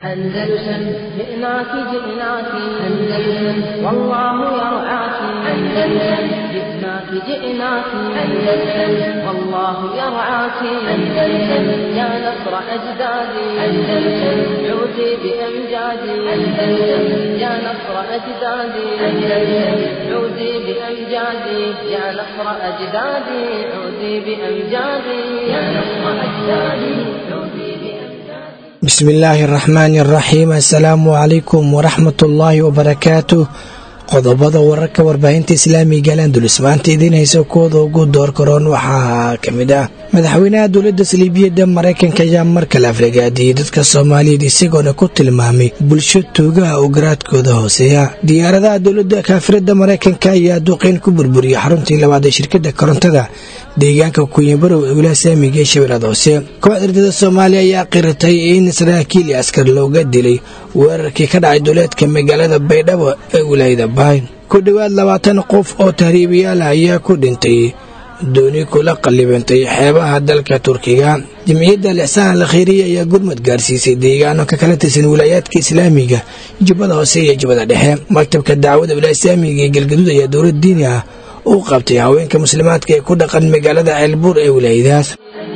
أندلسن جئناك جئناك أندلسن والله يرعاك أندلسن جئناك جئناك أندلسن والله يرعاك أندلسن يا نصر أجدادي أندلسن عودي بأمجادي أندلسن يا نصر أجدادي أندلسن عودي بأمجادي يا نصر أجدادي عودي بأمجادي يا نصر أجدادي عودي بأمجادي bismillaahi araxmaani araxiim assalaamu calaykum waraxmatullaahi wabarakaatu qodobada wararka warbaahinta islaamiga alandulus maanta idiin haysa kooda ugu door karoon waxaa ka mid ah madaxweynaha dowladda saliibiyadda maraykanka ayaa mar kale aflagaadiyey dadka soomaaliyeed isagoona ku tilmaamay bulsho tuugaha oo garaadkooda hooseeya diyaaradaha dowladda kaafirada maraykanka ayaa duqeyn ku burburiyey xaruntii labaad ee shirkada korontada deegaanka kunyabarow ee wilaha saamiga ee shabeellada hoose kooxda ardada soomaaliya ayaa qiratay in saraakiil iyo askar looga dilay weerarkii ka dhacay duleedka magaalada baydhabo ee wilaayada bayn ku dhowaad labaatan qof oo tahriibayaal ah ayaa ku dhintay dooni kula qallibantay xeebaha dalka turkiga jamciyadda lixsaan al khayriya ayaa gurmad gaarsiisay deegaano ka kala tirsan wilaayaadka islaamiga jubbada hoose iyo jubbada dhexe maktabka dacwada wilaaya islaamiga ee galgaduud ayaa dowlad diini ah u qabtay haweenka muslimaadka ee ku dhaqan magaalada ceelbuur ee wilaayadaas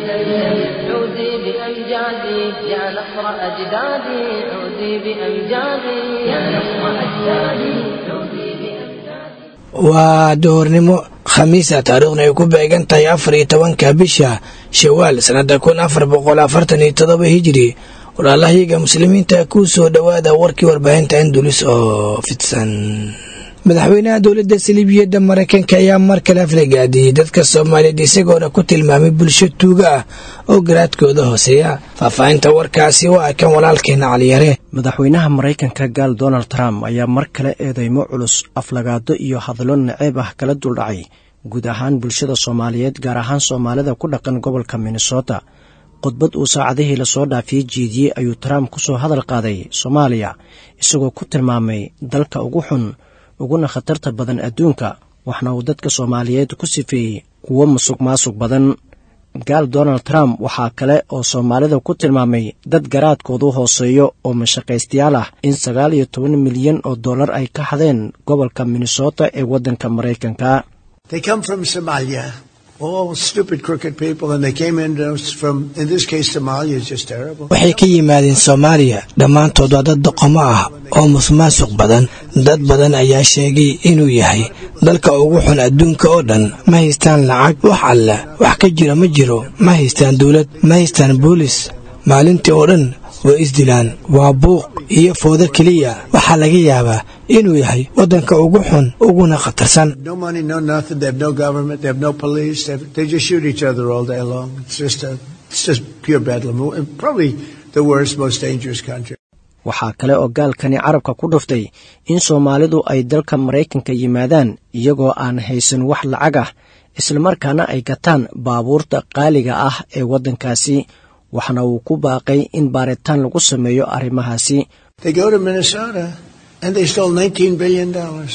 عودي بأمجادي يا نصر أجدادي عودي بأمجادي يا نصر أجدادي عودي بأمجادي waa doornimo khamiisa taariikhna ay ku beegan tahay afar iyo tobanka bisha shawaal sannada kun afar boqol afartan iyo todoba hijiri walaalahayaga muslimiinta ku soo dhowaada warkii warbaahinta indulis oo fidsan madaxweynaha dowladda saliibiyadda maraykanka ayaa mar kale aflagaadiyey dadka soomaaliyeed isagoona ku tilmaamay bulsho tuuga ah oo garaadkooda hooseeya faahfaahinta warkaasi waa kan walaalkeena caliyare madaxweynaha maraykanka gaal donald trump ayaa mar kale eedeymo culus aflagaado iyo hadallo naceeb ah kala duldhacay guud ahaan bulshada soomaaliyeed gaar ahaan soomaalida ku dhaqan gobolka minnesota khudbad uu saacadihii lasoo dhaafiyey jeediyey ayuu trump ku soo hadal qaaday soomaaliya isagoo ku tilmaamay dalka ugu xun uguna khatarta badan adduunka waxna uu dadka soomaaliyeed ku sifeeyey kuwo musuq maasuq badan gaal donald trump waxaa kale oo soomaalida ku tilmaamay dad garaadkoodu hooseeyo oo mashaqaystayaal ah in sagaal iyo toban milyan oo dollar ay ka hadeen gobolka minnesota ee waddanka maraykanka They come from Somalia. All stupid, crooked people, and they came in from, in this case, Somalia is just terrible. waxay ka yimaadeen soomaaliya dhammaantood waa dad doqomo ah oo musmaasuq badan dad badan ayaa sheegay inuu yahay dalka ugu xun adduunka oo dhan ma haystaan lacag wax alle wax ka jira ma jiro ma haystaan dowlad ma haystaan boolis maalintii oo dhan way isdilaan waa buuq iyo foodo keliya waxaa laga yaabaa inuu yahay waddanka ugu xun uguna khatarsan No money, no nothing. They have no government. They have no police. They, have, they just shoot each other all day long. It's just a, it's just pure bedlam. And probably the worst, most dangerous country. waxaa kale oo gaalkani carabka ku dhuftay in soomaalidu ay dalka maraykanka yimaadaan iyagoo aan haysan wax lacag ah islamarkaana ay gataan baabuurta qaaliga ah ee waddankaasi waxna uu ku baaqay in baaritaan lagu sameeyo arrimahaasi They go to Minnesota and they stole $19 billion.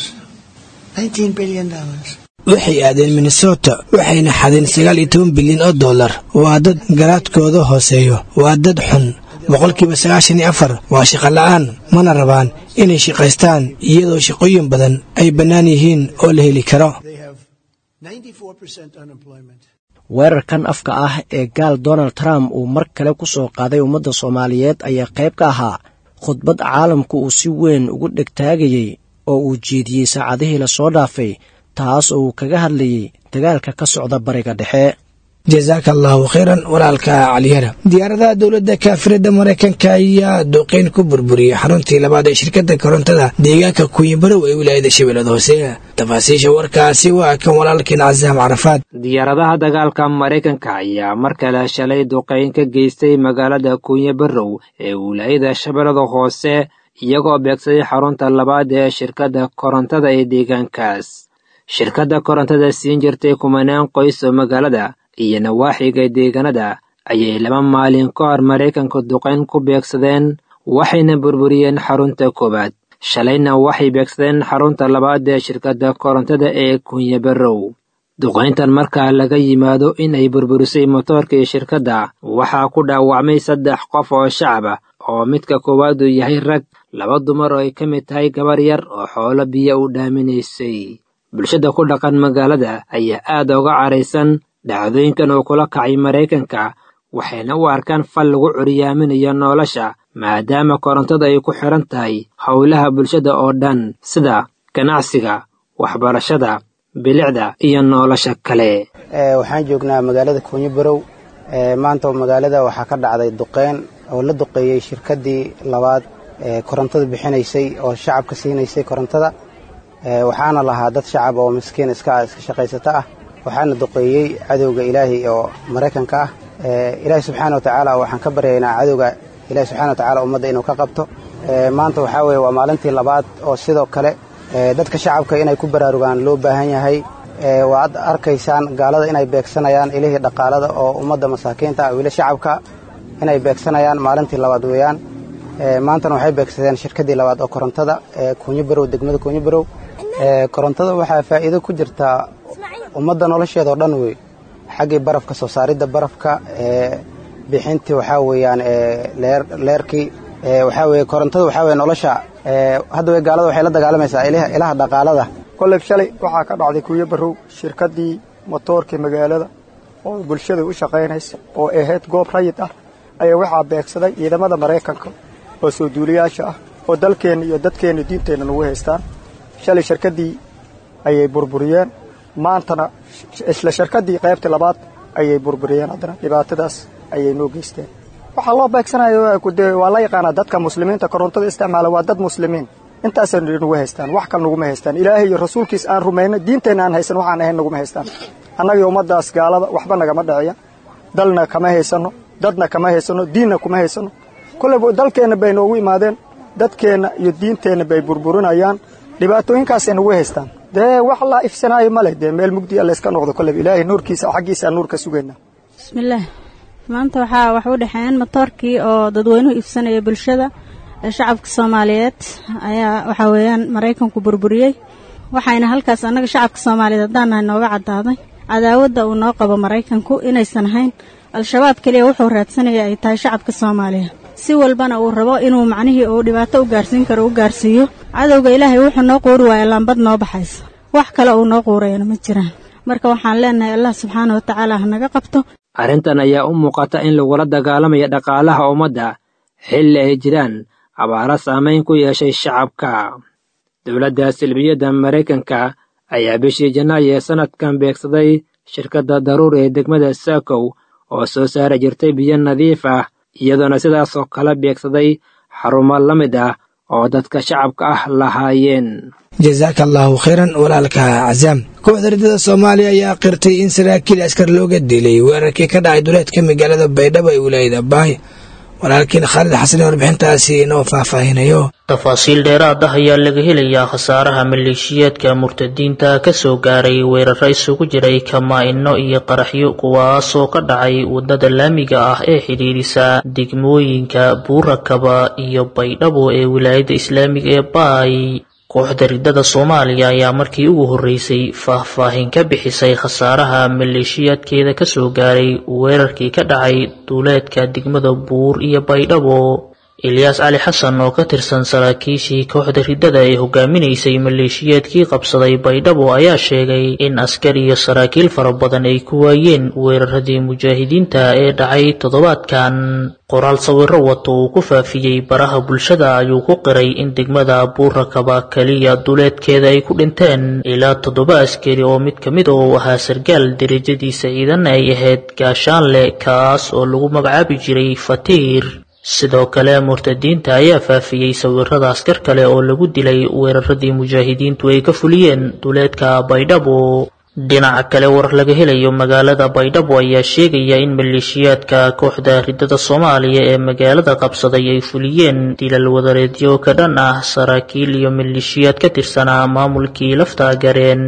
$19 billion. waxay aadeen minnesota waxayna xadeen sagaal iyo toban bilyan oo dollar waa dad garaadkooda hooseeyo waa dad xun boqolkiiba sagaashan iyo afar waa shaqo la'aan mana rabaan inay shaqaystaan iyadoo shaqooyin badan ay bannaan yihiin oo la heli karo They have 94% unemployment. weerarkan afka ah ee gaal donald trump uu mar kale ku soo qaaday ummadda soomaaliyeed ayaa qayb ka ahaa khudbad caalamku uu si weyn ugu dhegtaagayey oo uu jeediyey saacadihii lasoo dhaafay taas oo uu kaga hadlayey dagaalka ka socda bariga dhexe jasaaka allahu khayran walaalka caliyara diyaaradaha dowladda kaafirada maraykanka ayaa duqeyn ku burburiyey xaruntii labaad ee shirkada korontada deegaanka kunyibarow ee wilaayada shabeellada hoose tafaasiisha warkaasi waa kan walaalkeen casaam carafaad diyaaradaha dagaalka maraykanka ayaa mar kale shalay duqeyn ka geystay magaalada kuunye barrow ee wilaayada shabeellada hoose iyagoo beegsaday xarunta labaad ee shirkadda korontada ee deegaankaas shirkadda korontada siin jirtay kumanaan qoys oo magaalada iyo nawaaxiga deegaanada ayay laba maalin ka hor maraykanka duqayn ku beegsadeen waxayna burburiyeen xarunta koowaad shalayna waxay beegsadeen xarunta labaad ee shirkadda korontada ee kunye barrow duqayntan markaa laga yimaado in ay burburisay motoorkii shirkadda waxaa ku dhaawacmay saddex qof oo shacab ah oo midka koowaad uu yahay rag laba dumar oo ay ka mid tahay gabar yar oo xoolo biyo u dhaaminaysay bulshada ku dhaqan magaalada ayaa aad uga caraysan dhacdooyinkan uu kula kacay maraykanka waxayna u arkaan fal lagu curyaaminayo nolosha maadaama korontada ay ku xidhan tahay howlaha bulshada oo dhan sida ganacsiga waxbarashada bilicda iyo nolosha kale waxaan joognaa magaalada kuunyo barow maanta magaalada waxaa ka dhacday duqeyn oo la duqeeyey shirkaddii labaad ee korontada bixinaysay oo shacabka siinaysay korontada waxaana lahaa dad shacab oo miskiin iska iska shaqaysata ah waxaana duqeeyey cadowga ilaahay oo maraykanka ah ilaahay subxaana watacaala waxaan ka baryaynaa cadowga ilahi subxana watacaala ummadda inuu ka qabto maanta waxaa weeye waa maalintii labaad oo sidoo kale dadka shacabka inay ku baraarugaan loo baahan yahay waad arkaysaan gaalada inay beegsanayaan ilihii dhaqaalada oo ummadda masaakiinta ah weli shacabka inay beegsanayaan maalintii labaad weeyaan maantana waxay beegsadeen shirkaddii labaad oo korontada kuunyo barow degmada kuunyo barow korontada waxaa faa'iido ku jirtaa ummadda nolosheedao dhan wey xaggii barafka soo saaridda barafka bixintii waxaa weeyaan leerkii waxaa weye korontada waxaa weye nolosha hadda way gaalada waxay la dagaalamaysaa ilaha dhaqaalada kolley shalay waxaa ka dhacday kuuyo barow shirkaddii motoorkii magaalada oo bulshada u shaqaynaysa oo ahayd goob rayid ah ayaa waxaa beegsaday ciidamada maraykanka oo soo duuliyaasha ah oo dalkeenna iyo dadkeenna diinteenna nagu haystaan shalay shirkaddii ayay burburiyeen maantana isla shirkaddii qaybtii labaad ayay burburiyeen haddana dhibaatadaas ayay noo geysteen waxaa loo beegsanaya waa la yaqaanaa dadka muslimiinta korontada isticmaala waa dad muslimiin intaasay nagu haystaan wax kale naguma haystaan ilaahay iyo rasuulkiis aan rumayno diinteenna aan haysan waxaan ahayn naguma haystaan annagii ummaddaas gaalada waxba nagama dhiciya dalna kama haysanno dadna kama haysanno diinna kuma haysanno kolleyba dalkeenna bay noogu imaadeen dadkeenna iyo diinteenna bay burburinayaan dhibaatooyinkaasay nagu haystaan dee wax la ifsanaayo ma leh dee meel mugdiya layska noqdo kolleyba ilaahay nuurkiisa xaggiisa nuur ka sugaynaa bismillaah maanta waxaa wax u dhexeeyeen motoorkii oo dadweynuhu iibsanaya bulshada ee shacabka soomaaliyeed ayaa waxaa weeyaan maraykanku burburiyey waxayna halkaas annaga shacabka soomaaliyeed haddaan nahay nooga caddaaday cadaawadda uu noo qabo maraykanku inaysan ahayn al-shabaab keliya wuxuu raadsanaya ay tahay shacabka soomaaliyeed si walbana uu rabo inuu macnihii uu dhibaato u gaarsiin karo u gaarsiiyo cadowga ilaahay wuxuu noo quuri waaya laambad noo baxaysa wax kale uu noo quurayana ma jiraan marka waxaan leenahay allah subxaana watacaala ha naga qabto arrintan ayaa u muuqata in lagula dagaalamayo dhaqaalaha ummadda xilli ay jiraan abaaro saamayn ku yeeshay shacabka dowladda silbiyadda maraykanka ayaa bishii janaayo ee sannadkan beegsaday shirkadda daruur ee degmada saakow oo soo saari jirtay biyo nadiif ah iyadoona sidaasoo kala beegsaday xarumo la mid ah oo dadka shacabka ah lahaayeen jasaaka allaahu khayran walaalka casaam kooxda ridada soomaaliya ayaa qirtay in saraakiil askar looga dilay weerarkii ka dhacay duleedka magaalada baydhabo ee wilaayada baay walaalkiin khaalid xasan warbixintaasi inoo faahfaahinayo tafaasiil dheeraad ah ayaa laga helayaa khasaaraha maleeshiyaadka murtadiinta ka soo gaaray weeraro isugu jiray kamaa-ino iyo qaraxyo kuwaasoo ka dhacay waddada laamiga ah ee xidhiirisa degmooyinka buurakaba iyo baydhabo ee wilaayadda islaamiga ee baay kooxda ridada soomaaliya ayaa markii ugu horreysay faahfaahin ka bixisay khasaaraha maleeshiyaadkeeda ka soo gaaray weerarkii ka dhacay duuleedka degmada buur iyo baydhabo ilyaas cali xasan oo ka tirsan saraakiishii kooxda ridada ee hogaaminaysay maleeshiyaadkii qabsaday baydhabo ayaa sheegay in askar iyo saraakiil fara badan ay ku waayeen weeraradii mujaahidiinta ee dhacay toddobaadkan qoraal sawiro wato uu ku faafiyey baraha bulshada ayuu ku qiray in degmada buurakaba keliya duleedkeeda ay ku dhinteen ilaa toddoba askari oo mid ka mid oo ahaa sargaal derajadiisa ciidan ay ahayd gaashaanle kaas oo lagu magacaabi jiray fatiir sidoo kale murtadiinta ayaa faafiyey sawirada askar kale oo lagu dilay weeraradii mujaahidiintu ay ka fuliyeen duleedka baydhabo dhinaca kale war laga helayo magaalada baydhabo ayaa sheegaya in maleeshiyaadka kooxda ridada soomaaliya ee magaalada qabsaday ay fuliyeen dilal wadareedyo ka dhan ah saraakiil iyo maleeshiyaad ka tirsanaa maamulkii lafta gareen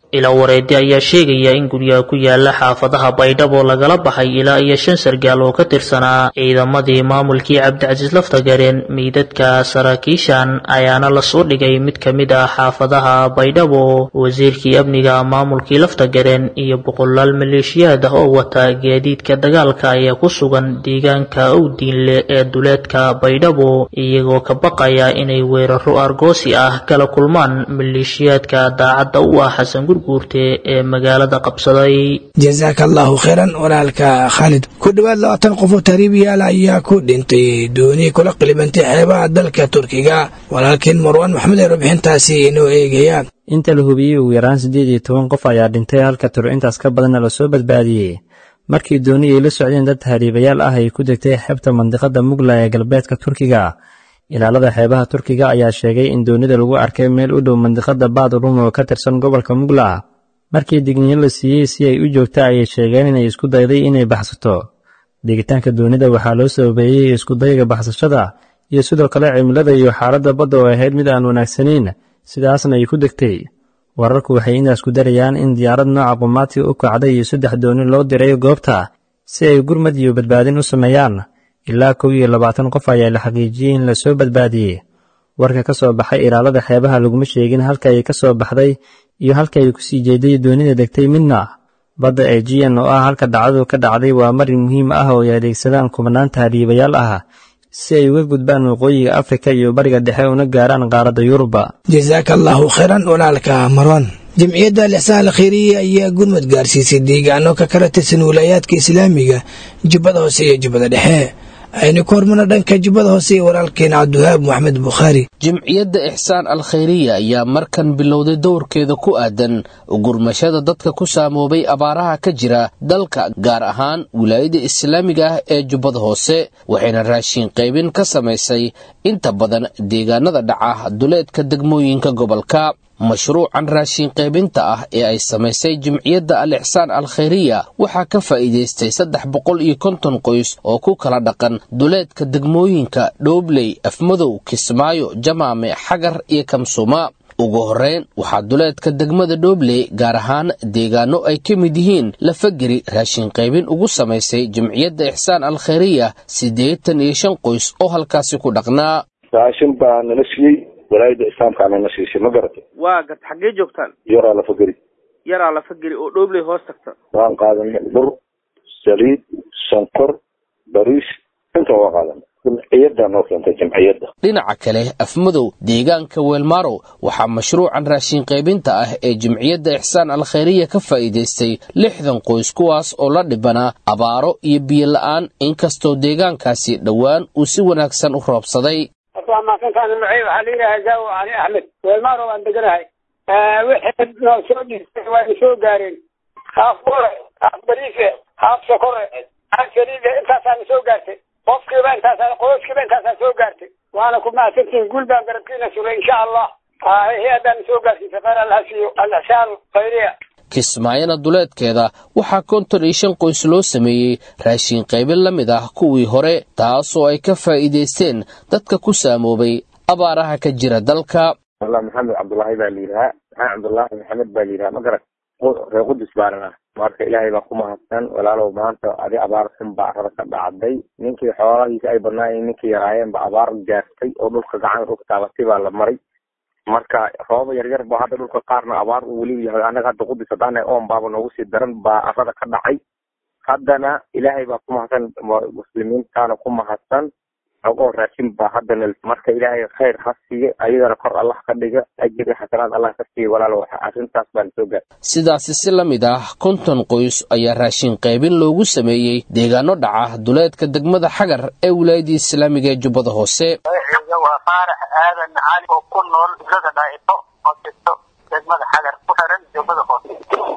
ila wareedi ayaa sheegaya in guryaha ku yaala xaafadaha baydhabo lagala baxay ilaa iyo shan sargaal oo ka tirsanaa ciidamadii maamulkii cabdicasiis laftagareen meydadka saraakiishan ayaana lasoo dhigay mid ka mid ah xaafadaha baydhabo wasiirkii amniga maamulkii laftagareen iyo boqolaal maleeshiyaad ah oo wata gaadiidka dagaalka ayaa ku sugan deegaanka owdiinle ee duleedka baydhabo iyagoo ka baqaya inay weeraro argoosi ah kala kulmaan maleeshiyaadka daacadda u ah xasan gurguurte ee magaalada qabsaday jasaaka allahu khayran walaalka khaalid ku dhowaad labaatan qof oo taariibiyaal ayaa ku dhintay dooni kula qilibantay xeebaha dalka turkiga walaalkiin marwaan maxmed ee warbixintaasi inoo eegayaan inta la hubiyey ugu yaraan siddeed iyo toban qof ayaa dhintay halka tiro intaas ka badanna lasoo badbaadiyey markii dooni ay la socdeen dad tahriibayaal ah ay ku degtay xeebta mandiqada mugla ee galbeedka turkiga ilaalada xeebaha turkiga ayaa sheegay in doonida lagu arkay meel u dhow mandiqada baadrum oo ka tirsan gobolka mugla markii digniyo la siiyey si ay u joogta ayay sheegeen inay isku dayday inay baxsato degitaanka doonida waxaa loo sababeeyey iskudayga baxsashada iyo sidoo kale cimilada iyo xaaladda badda oo ahayd mid aan wanaagsanayn sidaasna ay ku degtay wararku waxay intaas ku darayaan in diyaarad nooca qumaati u kacday iyo saddex dooni loo diray goobta si ay gurmad iyo badbaadin u sameeyaan ilaa kow iyo labaatan qof ayaa la xaqiijiyey in lasoo badbaadiyey warka ka soo baxay ilaalada xeebaha laguma sheegin halka ay ka soo baxday iyo halka ay kusii jeeday doonida degtay midna badda ejiyan oo ah halka dhacdadu ka dhacday waa marin muhiim ah oo ay adeegsadaan kubanaan tahriibayaal ah si ay uga gudbaan waqooyiga afrika iyo bariga dhexe una gaaraan qaaradda yuruba jasaaka allahu khayran walaalka marwan jamciyadda alixsaan alkhayriya ayaa gurmad gaarsiisay deegaano ka kala tirsan wilaayaadka islaamiga jubbada hoose iyo jubbada dhexe aynu ku hormarna dhanka jubbada hoose iyo walaalkeena cabdiwahaab moxamed bukhaari jimciyadda ixsaan al khayriya ayaa markan bilowday dowrkeeda ku aadan gurmashada dadka ku saamoobay abaaraha ka jira dalka gaar ahaan wilaayada islaamiga ah ee jubbada hoose waxayna raashiin qaybin ka samaysay inta badan deegaanada dhaca duleedka degmooyinka gobolka mashruucan raashiin qaybinta ah ee ay samaysay jimciyadda al ixsaan al khayriya waxaa ka faa'iidaystay saddex boqol iyo konton qoys oo ku kala dhaqan duleedka degmooyinka dhoobley afmadow kismaayo jamaame xagar iyo kamsuma ugu horreyn waxaa duleedka degmada dhoobley gaar ahaan deegaano ay ka mid yihiin lafageri raashin qaybin ugu samaysay jimciyadda ixsaan al khayriya siddeetan iyo shan qoys oo halkaasi ku dhaqnaa raashin baa nala siiyey walaayada islaamkaa nala siisay ma garatay waa gad xaggee joogtaan yaraa lafageri yaraa lafageri oo dhoobley hoos tagta waan qaadanay bur saliid sonkor bariis inta waa qaadanay jimciyadda noo keentay jimciyadda dhinaca kale afmadow deegaanka weelmarow waxaa mashruucan raashin qaybinta ah ee jimciyadda ixsaan al khayriya ka faa'iidaystay lixdan qoys kuwaas oo la dhibanaa abaaro iyo biyo la'aan inkastoo deegaankaasi dhowaan uu si wanaagsan u roobsaday waa maasantaani macey waxaa la yidhaha zaawo cali axmed weelmaaro waan deganahay wixii noo soo dhiistay waa soo gaareen haaf bure haaf bariise haaf sokore haaf saliide intaasaana soo gaartay qofkiiba intaasaa qoyskiiba intaasaa soo gaartay waana ku mahadsantihin guul baan garabkiina sugay insha allah hay-addaana soo gaarsiisay khayr allaha siiyo al-ixsaan khayriya kismaayana duleedkeeda waxaa konton iyo shan qoys loo sameeyey raashin qaybin la mid ah kuwii hore taasoo ay ka faa'iidaysteen dadka ku saamoobay abaaraha ka jira dalka wallah maxamed cabdullaahi baa la yidhahaa maxamed cabdullaahi maxamed baa la yidhaha ma garat reer qudus baanana marka ilaahay baa ku mahadsan walaalow maanta adi abaar xun baa arada ka dhacday ninkii xoolahiisa ay badnaayeen ninkii yaraayeen ba abaar gaartay oo dhulka gacan dhulka taabatay baa la maray marka rooba yaryar ba hadda dhulka qaarna abaar uu weli yahay annaga hadda qudus haddaan oon baaba noogu sii daran baa arada ka dhacay haddana ilaahay baa ku mahadsan muslimiintaana ku mahadsan ogoo raashin baa haddana marka ilaahay khayr ha siiyo ayadana kor allah ka dhiga ajir iyo xasanaad allah ka siiyo walaalo arrintaas baan soo gaar sidaasi si la mid ah konton qoys ayaa raashin qaybin loogu sameeyey deegaano dhaca duleedka degmada xagar ee wilaayadii islaamiga ee jubbada hoose waa faarax aadan cali oo ku nool dulada dhaaito oo jirto degmada xagar ku xiran jubbada hoose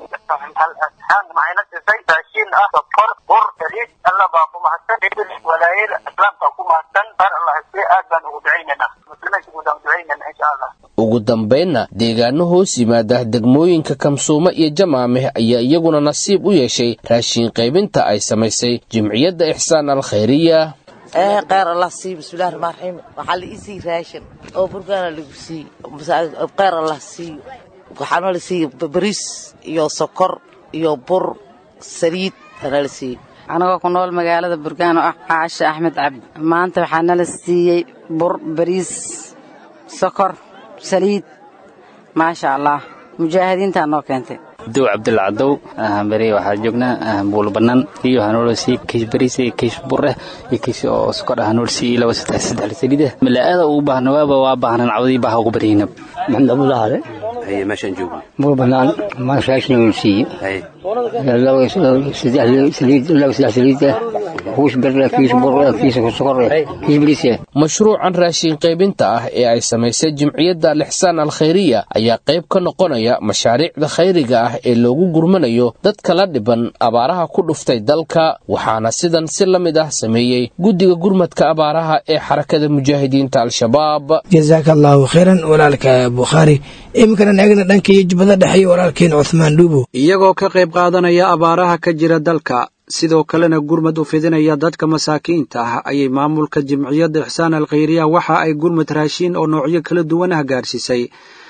maxayna sisay raashiin ah sokor bur saliid alla baa ku mahadsan walaayada islaamka ku mahadsan qaar allah si aad baan ugu ducaynaynaa muslimiinta guud aan ducaynayna insha allah ugu dambaynna deegaano hoos yimaada degmooyinka kamsuumo iyo jamaameh ayaa iyaguna nasiib u yeeshay raashin qaybinta ay samaysay jimciyadda ixsaan al khayriya ee kheyr allah siiyo bismillahi raxmaan raxiim waxaa la isii raashin oo burgaana lagu siiyo kheyr allah siiyo waxaa noola siiyey bariis iyo sokor iyo bur saliid aa noola siiyey anagoo ku nool magaalada burgaan oo ah caashe axmed cabdi maanta waxaa nala siiyey bur bariis sokor saliid maasha allah mujaahidiintaa noo keentay dow cabdilla cadow beri waxaa joognaa buul bannaan iyo hanoolsi kiis bariis iyo kiis bur ah iyo kiis oo sokor ah hanoolsi iyo laba saddex saddex saliid ah malaa'ada ugu baahna waaba waa baahnan cawdii baaha ugu baryayna maxamed abdullahale haye meeshaan joogno buul bannaan maashaashna noolsiiye haye laba saddex saliid laba saddex saliid ah kiis bir kiis bur kiis sokor kiis bariis ah mashruucan raashin qaybinta ah ee ay samaysay jimciyadda lixsaan alkhayriya ayaa qayb ka noqonaya mashaariicda khayriga ah ee loogu gurmanayo dadka la dhiban abaaraha ku dhuftay dalka waxaana sidan si la mid ah sameeyey guddiga gurmadka abaaraha ee xarakada mujaahidiinta al-shabaab jasaaka allaahu khayran walaalka bukhaari iminkana eegna dhanka iyo jubbada dhexe iyo walaalkeen cuthmaan dhuubo iyagoo ka qayb qaadanaya abaaraha ka jira dalka sidoo kalena gurmad u fidinaya dadka masaakiinta ah ayay maamulka jimciyadda ixsaan alkhayriya waxa ay gurmad raashiin oo noocyo kala duwan ah gaarsiisay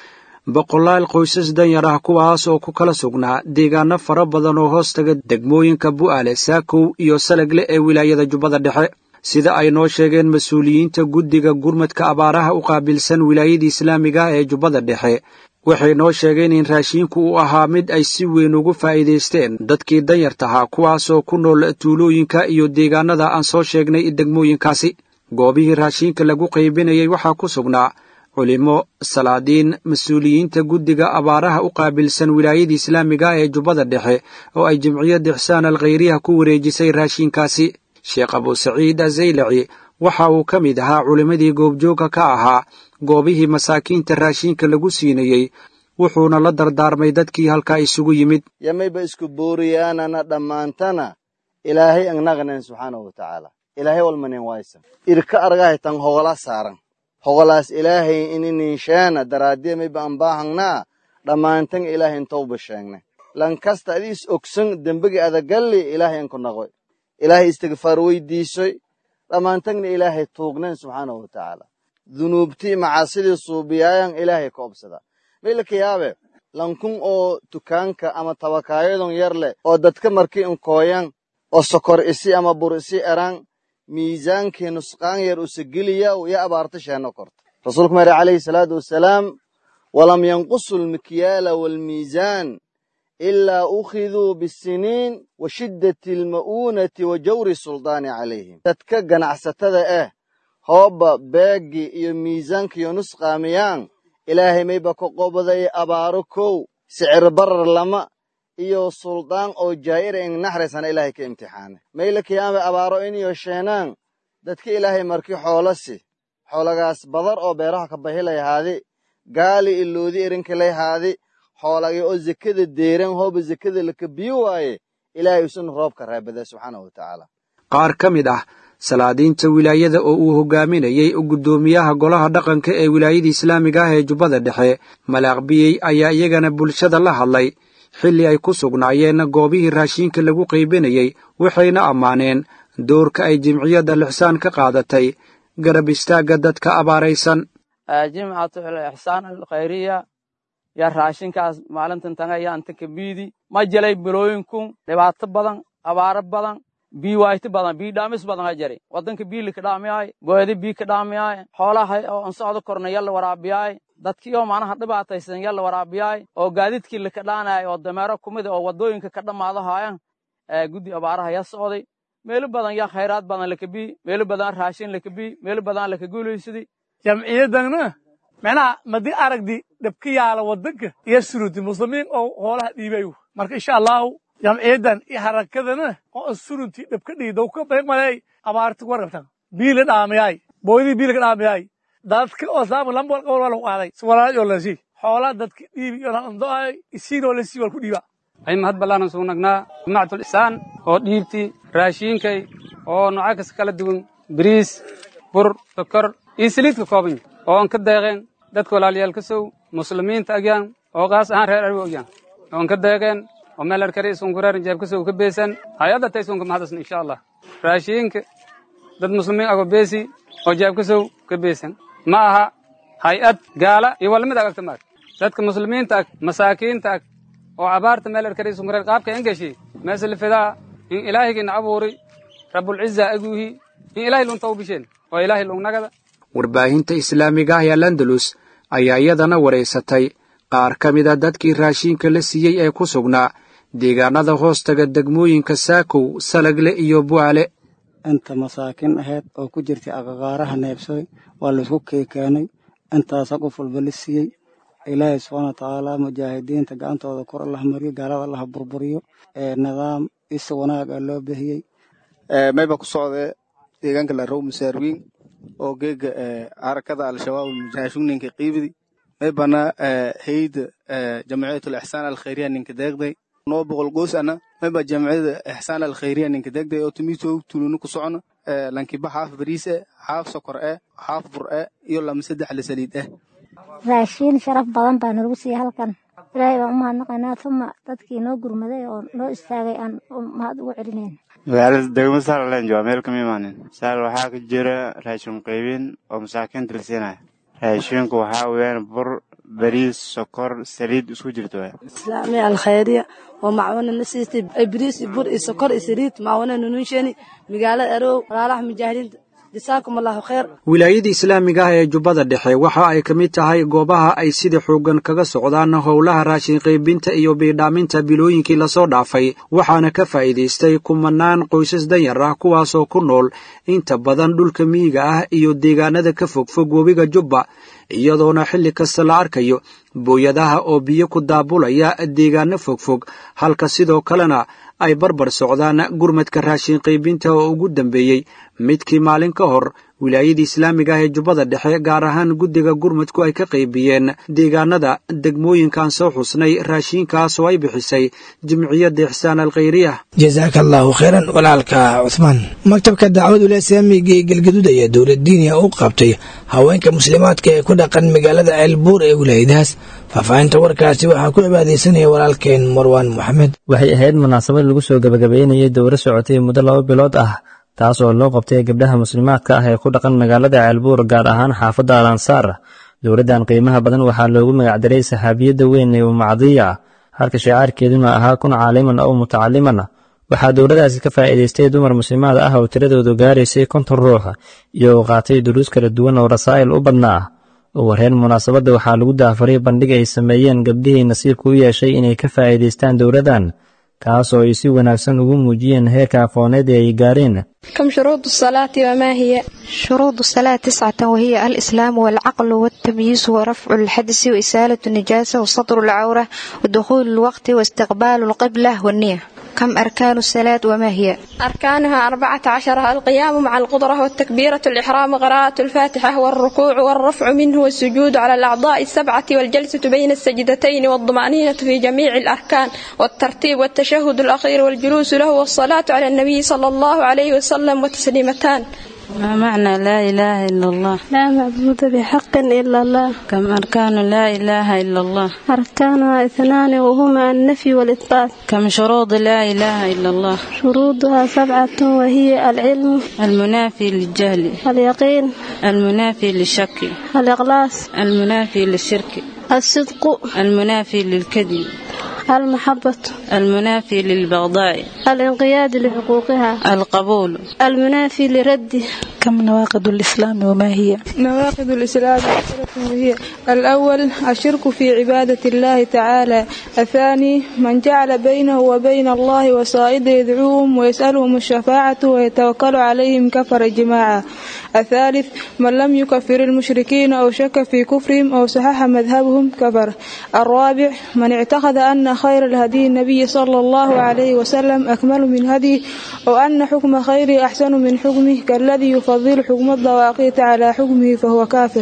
boqolaal qoysas danyar ah kuwaas oo ku kala sugnaa deegaano fara badan oo hoos taga degmooyinka bu'aale saakow iyo salagle ee wilaayada jubbada dhexe sida ay noo sheegeen mas-uuliyiinta guddiga gurmadka abaaraha u qaabilsan wilaayada islaamiga ah ee jubbada dhexe waxay noo sheegeen in raashiinku uu ahaa mid ay si weyn ugu faa'iidaysteen dadkii danyartahaa kuwaasoo ku nool tuulooyinka iyo deegaanada aan soo sheegnay degmooyinkaasi goobihii raashiinka lagu qaybinayay waxaa ku sugnaa culimo salaadiin mas-uuliyiinta guddiga abaaraha u qaabilsan wilaayada islaamiga ah ee jubbada dhexe oo ay jimciyadda ixsaan alkhayriyaha ku wareejisay raashiinkaasi sheekh abusaciid azaylaci waxa uu ka mid ahaa culimmadii goobjoogka ka ahaa goobihii masaakiinta raashiinka lagu siinayey wuxuuna la dardaarmay dadkii halkaa isugu yimid yamayba isku booriyaanana dhammaantana ilaahay angnaqanen subxaanahu watacaala ilaahay walmanen waysan irka argahay tan hogola saaran hogolaas ilaahay inininsheena daraaddiya mayba anbaahangnaa dhammaantan ilaahay intowba sheegne lankasta adiis ogsan dembegi adagalli ilaahay anku naqoy ilaahay istigfaar weydiisoy dhammaantagna ilaahay tuugnen subxaanahu watacaala dunuubtii macaasidii suubiyaayan ilaahay ka obsada maylaka yaabe lankun oo dukaanka ama tabakaayadon yar leh oo dadka markii inkooyan oo sokor isi ama bur isi eran miisaankii nusqaan yar usageliyaw ya abaarta sheeno korta rasuulku mare calayhi salaatu wasalaam walam yanqusu lmikyaala waalmiisaan ilaa ukhiduu bisiniin wa shiddati alma'uunati wa jawri suldaani calayhim dadka ganacsatada ah hoobba beeggi iyo miisaankiyo nusqaamiyaan ilaahay mayba ka qobaday abaaro kow sicir barar lama iyo suldaan oo jaa'ira in naxraysana ilaahay ka imtixaane mayla kiyaame abaaro iniyo sheenaan dadka ilaahay markii xoolasi xoolagaas badar oo beeraha ka bahilayhaadi gaali iloodi erinkilayhaadi xoolagii oo zekada deeran hooba zekada laka biyo waaye ilaahay isuna roobka raabada subxaanahu watacaala qaar ka mid ah salaadiinta wilaayada oo uu hogaaminayey guddoomiyaha golaha dhaqanka ee wilaayada islaamiga ah ee jubbada dhexe malaaqbiyey ayaa iyagana bulshada la hadlay xilli ay ku sugnaayeen goobihii raashiinka lagu qaybinayey waxayna ammaaneen doorka ay jimciyadda lixsaan ka qaadatay garab istaagga dadka abaaraysan jimcatu ixsaan alkhayriya yaa raashinkaas maalintan tanga yaa inta kabiidi ma jelay bilooyinkun dhibaato badan abaaro badan bii wayti badan bii dhaamis badan ha jari wadanka bii lika dhaamiyaay gooyada bii ka dhaamiyaay xoolaha oo an socdo korna yalla waraabiyaay dadkii oo macnaha dhibaataysan yalla waraabiyaay oo gaadiidkii lika dhaanaay oo dameero kumida oo wadooyinka ka dhammaado haayan guddi abaaraha yaa socday meelo badan yaa khayraad badan laka bii meelo badan raashin laka bii meelo badan laka guulaysadi jamciyadanna macnaha madi aragdi dhabka yaala wadanka iyo suruti muslimiin oo hoolaha dhiibayo marka insha allahu jamciyadan iyo harakadana oo surunti dhabka dhiidow ka maleey abaarti ku warqabtan biila dhaamiyaay booydii biila ka dhaamiyaay dadka oo saamu lambol qowal waa lagu qaaday si walaal oo lasi xoolaa dadka dhiibi iyo landoay isiinoo lasi wal ku dhiiba ay mahad ballaaran suu nagnaa jimaacatul isaan oo dhiibti raashiinkay oo nooca kasta kala duwan bariis bur sokor iyo saliid ka kooban oo aan ka deeqeen dadka walaalayaal ka sow muslimiinta agyaan oo qaas ahaan reer arwi ogyaan oo aan ka deeqeen oo meel arkari isunkureerin jeeb ka sow ka beesan hay-adda tay isunka mahadasna insha allah raashiinka dad muslimiin ago beesi oo jeeb ka sow ka beesan ma aha hay-ad gaala iyo walamid agagta maag dadka muslimiinta ag masaakiinta ag oo abaarta meel erkariisu mareen qaabka engeshi meeslifidaa in ilaahigina abuuri rabbulciza aguuhi in ilaahay lunta u bisheen oo ilaahay lungnagada warbaahinta islaamiga ah ee landalus ayaa iyadana waraysatay qaar ka mida dadkii raashiinka la siiyey ee ku sugnaa deegaanada hoostaga degmooyinka saakow salagle iyo bu'aale inta masaakiin ahayd oo ku jirtay agagaaraha neebsooy waa laysku keekeenay intaasa qof walba la siiyey ilaahay subxaana watacaala mujaahidiinta gacantooda kor allah mariyo gaalada allah burburiyo ee nidaam isa wanaag ah loo bixiyey mayba ku socdee deegaanka larow masaarwiin oo geega harakada al-shabaab mujaahashuun ninka qiibidi maybana hayda jamciyatul ixsaan alkhayriya ninka deeqday noo boqol goos ana mayba jamciyada ixsaan alkhayriya ninka deeqday oo tumiito tulunu ku socono lankiba xaaf bariis eh xaaf sokor eh xaaf bur eh iyo lama saddex la saliid eh raashiin sharaf badan baa nalagu siiyey halkan ilaahay baan u mahadnaqaynaa uma dadkii noo gurmaday oo noo istaagay aan mahad ugu celinayn magaalada degmo saarland waa meel kama imaanin saal waxaa ka jira raashin qaybin oo masaakiinta la siinaya raashinku waxaa weeyaan bur bariis sokor saliid isku jirto islaamiya alkhayriya oo macwana na siistay bariis iyo bur iyo sokor iyo saliid macwana nununsheeni magaalada arow walaalaha mujaahidiinta jasaakum allahu khayr wilaayada islaamiga ah ee jubbada dhexe waxa ay ka mid tahay goobaha ay sida xooggan kaga socdaan howlaha raashin qaybinta iyo biidhaaminta bilooyinkii lasoo dhaafay waxaana ka faa'iidaystay kumanaan qoysas danyar ah kuwaasoo ku nool inta badan dhulka miyiga ah iyo deegaanada ka fogfog webiga jubba iyadoona xilli kasta la arkayo booyadaha oo biyo ku daabulaya deegaano fogfog halka sidoo kalena ay barbar socdaan gurmadka raashin qaybinta oo ugu dambeeyey midkii maalin ka hor wilaayada islaamiga ah ee jubbada dhexe gaar ahaan guddiga gurmadku ay ka qaybiyeen deegaanada degmooyinkan soo xusnay raashiinkaas oo ay bixisay jimciyadda ixsaan alkhayriya jasaaka allaahu khayran walaalka cuhmaan maktabka dacwadul islaamiga ee galgaduud ayaa dowlad diiniya u qabtay haweenka muslimaadka ee ku dhaqan magaalada ceelbuur ee wilaayadahaas faahfaahinta warkaasi waxaa ku cibaadaysanaya walaalkeen marwaan moxamed waxay ahayd munaasabad lagu soo gebagabeynayay dowro socotay muddo laba bilood ah taas oo loo qabtay gabdhaha muslimaadka ah ee ku dhaqan magaalada ceelbuur gaar ahaan xaafadda al ansaar dowladdan qiimaha badan waxaa loogu magacdaray saxaabiyadda weyn ee umacdiya halka shicaarkeeduna ahaa kun caaliman oo mutacaliman waxaa dowladaasi ka faa'iidaystay dumar muslimaad ah oo tiradoodu gaaraysay konton ruux iyo uu qaatay duruus kala duwan oo rasaa'il u badnaa ugu horreyn munaasabadda waxaa lagu daafaray bandhig ay sameeyeen gabdhihii nasiibka u yeeshay inay ka faa'iidaystaan dowladdan kaas oo ay si wanaagsan ugu muujiyeen heerka aqooneed ee ay gaareen كم شروط الصلاة وما هي؟ شروط الصلاة تسعة وهي الإسلام والعقل والتمييز ورفع الحدث وإسالة النجاسة وسطر العورة ودخول الوقت واستقبال القبلة والنية كم أركان الصلاة وما هي؟ أركانها أربعة عشر القيام مع القدرة والتكبيرة الإحرام قراءة الفاتحة والركوع والرفع منه والسجود على الأعضاء السبعة والجلسة بين السجدتين والطمأنينة في جميع الأركان والترتيب والتشهد الأخير والجلوس له والصلاة على النبي صلى الله عليه وسلم وتسليمتان ما معنى لا إله إلا الله لا معبود بحق إلا الله كم أركان لا إله إلا الله أركانها اثنان وهما النفي والإثبات كم شروط لا إله إلا الله شروطها سبعة وهي العلم المنافي للجهل اليقين المنافي للشك الإخلاص المنافي للشرك الصدق المنافي للكذب المحبة المنافي للبغضاء الانقياد لحقوقها القبول المنافي لرده كم نواقض الإسلام وما هي نواقض الإسلام وهي الأول الشرك في عبادة الله تعالى الثاني من جعل بينه وبين الله وصائد يدعوهم ويسألهم الشفاعة ويتوكل عليهم كفر جماعة الثالث من لم يكفر المشركين أو شك في كفرهم أو صحح مذهبهم كفر الرابع من اعتقد أن خير الهدي النبي صلى الله عليه وسلم أكمل من هديه أو أن حكم خيره أحسن من حكمه كالذي يفضل حكم الضواقيت على حكمه فهو كافر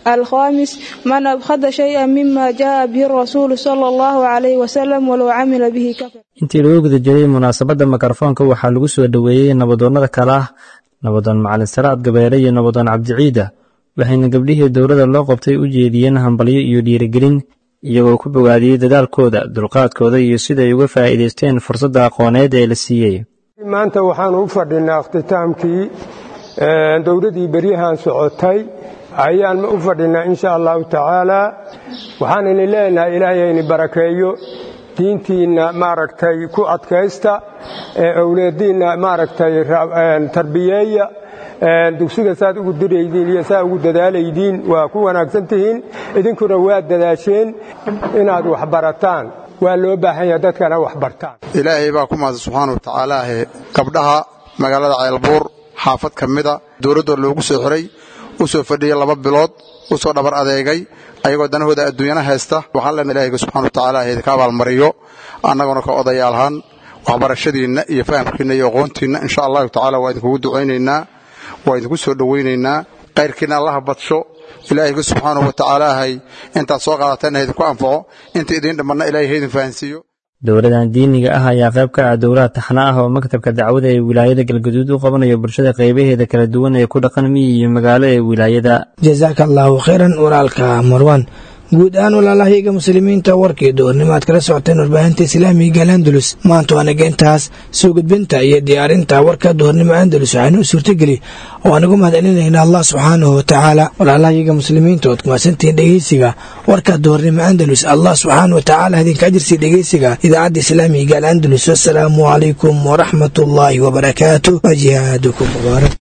الخامس من أبخد شيئا مما جاء به الرسول صلى الله عليه وسلم ولو عمل به كفر intii lagu guda jiray munaasabadda mikrofoonka waxaa lagu soo dhoweeyey nabadoonnada kale ah nabadoon macalin salaad gabeere iyo nabadoon cabdiciida waxayna gabdhihii dowladda loo qabtay u jeediyeen hambalyo iyo dhiirigelin iyagoo ku bogaadiyey dadaalkooda dulqaadkooda iyo siday uga faa'iidaysteen fursadda aqooneed ee la siiyey maanta waxaanu u fadhinaa ikhtitaamkii dowladdii beryahan socotay ayaan u fadhinaa insha allahu tacaala waxaan ini leenahay ilaahayayni barakeeyo diintiinna maaragtay ku adkaysta ee owlaadiinna maaragtay tarbiyeeya dugsiga saad ugu diraydiin iyo saa ugu dadaalaydiin waa ku wanaagsan tihiin idinkuna waa dadaasheen inaad wax barataan waa loo baahan yaha dadkana wax bartaan ilaahay baa ku mahadsan subxaana wa tacaalaahe gabdhaha magaalada ceelbuur xaafad ka mida dowladdoo loogu soo xiray u soo fadhiyey laba bilood u soo dhabar adeegay ayagoo danahooda adduunyana haysta waxaan leenahay ilaahiga subxana wa tacaala idinka abaalmariyo annaguna ka odayaalhaan waxbarashadiinna iyo fahamkiinna iyo aqoontiinna insha allahu tacaala waa idinkugu ducaynaynaa waa idinku soo dhowaynaynaa kayrkiinna allaha badsho ilaahiga subxaanahu wa tacaalaahay intaad soo qaadatanna idinku anfaco inta idiin dhammanna ilaahay ha idin fahansiiyo dowladan diiniga ah ayaa qayb ka ah dowlaha taxna ah oo maktabka dacwada ee wilaayada galgaduud u qabanayo bulshada qaybaheeda kala duwan ee ku dhaqan miyi iyo magaalo ee wilaayada jasaaka allaahu khayran walaalka marwan guud ahaan walaalahayaga muslimiinta warkii doornimaad kala socoteen warbaahinta islaamiga gaal andalus maanta waanaga intaas soo gudbinta iyo diyaarinta warka doornimo andalus waxaanu u suurtageli oo aanagu mahadcelinayna allah subxaanahu wa tacaala walaalahayaga muslimiinta ood kumaadsantihiin dhegeysiga warka doornimo andalus allah subxaana wa tacaala idinka ajirsiiya dhegeysiga idaacadda islaamiga gaal andalus wasalaamu calaykum waraxmat ullaahi wabarakaatu wa jihaadukum mubaarak